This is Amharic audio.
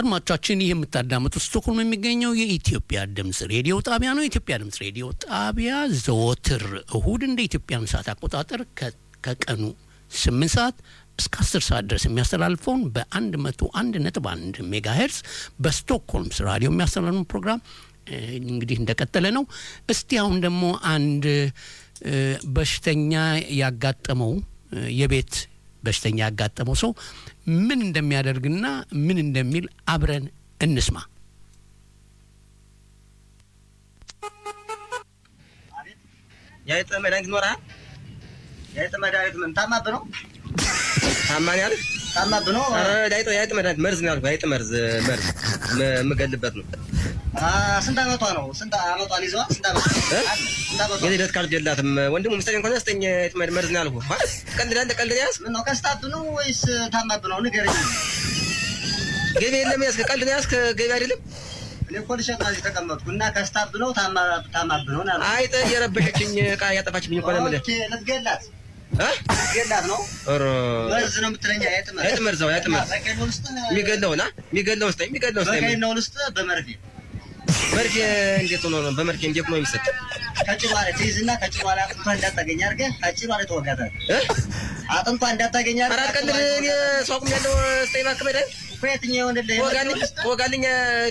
አድማጮቻችን ይህ የምታዳምጡት ስቶክሆልም የሚገኘው የኢትዮጵያ ድምፅ ሬዲዮ ጣቢያ ነው። የኢትዮጵያ ድምፅ ሬዲዮ ጣቢያ ዘወትር እሁድ እንደ ኢትዮጵያን ሰዓት አቆጣጠር ከቀኑ ስምንት ሰዓት እስከ አስር ሰዓት ድረስ የሚያስተላልፈውን በአንድ መቶ አንድ ነጥብ አንድ ሜጋ ሄርስ በስቶክሆልምስ ራዲዮ የሚያስተላልፈውን ፕሮግራም እንግዲህ እንደቀጠለ ነው። እስቲ አሁን ደግሞ አንድ በሽተኛ ያጋጠመው የቤት በሽተኛ ያጋጠመው ሰው ምን እንደሚያደርግና ምን እንደሚል አብረን እንስማ። የአይጥ መድኃኒት ይኖርሃል? የአይጥ መድኃኒት ምን ታማብ ነው? ታማኝ አይደል? ታማብ ነው? የአይጥ የአይጥ መድኃኒት መርዝ ነው ያልኩህ። የአይጥ መርዝ መርዝ የምገልበት ነው። ስንት አመቷ ነው? ስንት አመቷን ይዘዋል? ስንት አመቷ? ስንት አመቷ? የልደት ካርድ የላትም። ወንድሙ ምስተኛ ከሆነ ስጠኝ። የአይጥ መርዝ ነው ያልኩህ። ቀልድ ቀልድ ያዝ። ምን ነው ከስታብ ነው ወይስ ታማብ ነው? ንገረኝ። ገቢ የለም ያዝክ። ቀልድ ነው ያዝክ። ገቢ አይደለም። እኔ እኮ ልሸጥ ነው እዚህ ተቀመጥኩ እና ከስታብ ነው ታማብ ነው አለ። አይጥ የረበሸችኝ ዕቃ ያጠፋችብኝ እኮ ነው የምልህ። ኦኬ፣ ልትገላት እ ልትገላት ነው? ኧረ መርዝ ነው የምትለኝ? የአይጥ መርዝ የአይጥ መርዝ ነው የአይጥ መርዝ በቀኝ ነው ልስጥ? የሚገለውን አ የሚገለውን ስጠኝ። የሚገለውን ስጠኝ። በቀኝ ነው ልስጥ? በመርፌ መርፌ እንዴት ሆኖ ነው? በመርፌ እንዴት ነው የሚሰጥ? ከጭኗ ላይ ትይዝና ከጭኗ ላይ አጥንቷ እንዳታገኝ አድርገህ ከጭኗ ላይ ተወጋታለህ። እ አጥንቷ እንዳታገኝ አድርገህ አራት ቀን እኔ ሰው አቁሜያለሁ። ስጠኝ እባክህ መድኃኒት እኮ የትኛው ወንድልህ ወጋልኝ ወጋልኝ